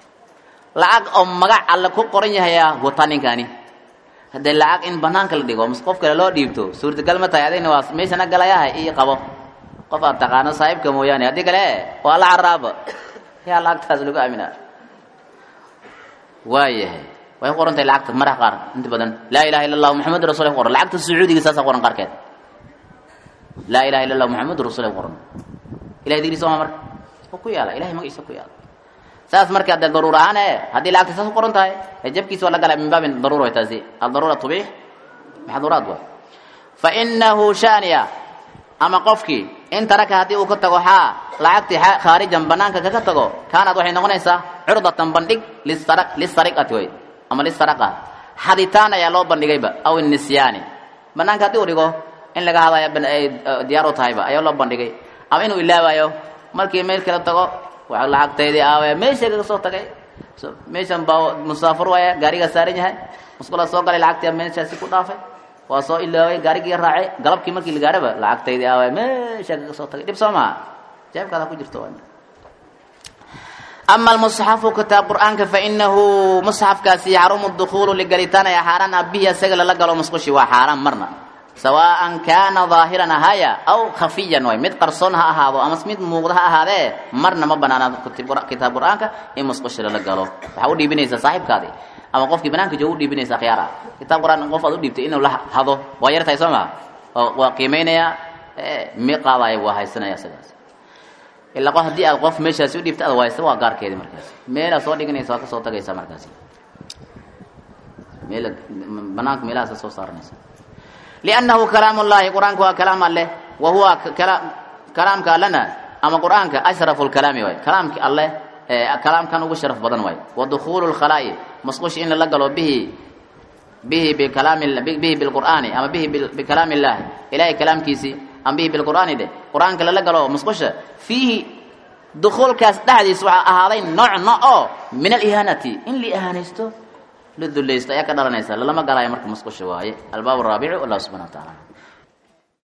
lacag oo magac alle ku qoran yahayaa wata ninkani haddee lacag in banaanka la dhigo mas qof kale loo dhiibto suurtagal ma tahay adigna waa meeshana galayaha ii qabo qof aad taqaano saaxiibka mooyaane haddii kale waa la caraaba yaa lacagtaas lagu aaminaa waayahay way ku qoran tahay lacagta maraha qaar inta badan laa ilaha illa allahu muxamadu rasul ku qoran lacagta sacuudiga saasa qoran qaarkeed laa ilaha illa allah muxamadu rasul ku qoran ilahay digriisa waa marka oo ku yaala ilahay magaciisa ku yaala saas marka dee daruur ahaan e haddii lacagta saas ku qoran tahay jabkiisa waa la galaa min baabin daruura way taasi aldaruura tubiix maxduuraad waay fa inahu shaaniya ama qofkii in taraka haddii uu ka tago xaa lacagtii khaarijan banaanka kaga tago kaanad waxay noqonaysaa curdatan bandhig lisara lisariqati way ama lisaraqa xaditaan ayaa loo bandhigayba aw nisyaani banaanka haddii uu dhigo in laga hadaya ay diyaar u tahayba ayaa loo bandhigay ama inuu ilaabayo markii meel kala tago waa lacagtaydii aawe meesha kaga soo tagay meeshan baa musaafur waaya gaarigaa saaran yahay musqula soo galay lacagtii meeshaasi ku dhaafay waa soo ilaaway gaarigii raacay galabkii markii la gaaraba lacagtaydii aawe meesha kaga soo tagay dhib soo maha jeebkaada ku jirto ama almusxafu kitaab qur'aanka fainahu musxafkaasi yaxrumu dukuulu ligalitaan ayaa xaaraan ah bihi isaga lala galo musqushi waa xaaraan marna sawaan kaana daahiran ahaya aw khafiyan way mid qarsoon ha ahaado ama mid muuqda ha ahaadee marna ma banaana kitaab qur'aanka in musqushi lala galo waxaa u dhiibinaysaa saaxiibkaadii ama qofkii banaanka jooga u dhiibinaysaa khiyaara kitaab qur'aan qof aad u dhiibtay inuu la hado waa yartahay soo maha waa qiimaynaya mi qaadaya waa haysanaya sidaas ilaa qof haddii aad qof meeshaasi u dhiibta ad waysa waa gaarkeedi markaasi meelaad soo dhiganaysa waa ka soo tagaysa markaasi meel banaanka meelahaas soo saaranaysa liannahu kalaam ullahi qur-aanka waa kalaam alleh wa huwa kalaamka allena ama qur-aanka ashrafu lkalaami waay kalaamki alleh kalaamkan ugu sharaf badan waay wa dukuulu lkhalaa'i musqushi in lala galo bihi bihi bikalaami bihi bilqur'aani ama bihi bikalaami illahi ilahay kalaamkiisii ama bihi bilqur'aani dheh qur-aanka lala galo musqusha fiihi dukuulkaas dhexdiis waxaa ahaaday nooc no oo min alihaanati in la ihaanaysto la dulaysto ayaa ka dhalanaysa lalama galaayo marka musqusha waaye albaab araabicu wallahu subxana wa tacaala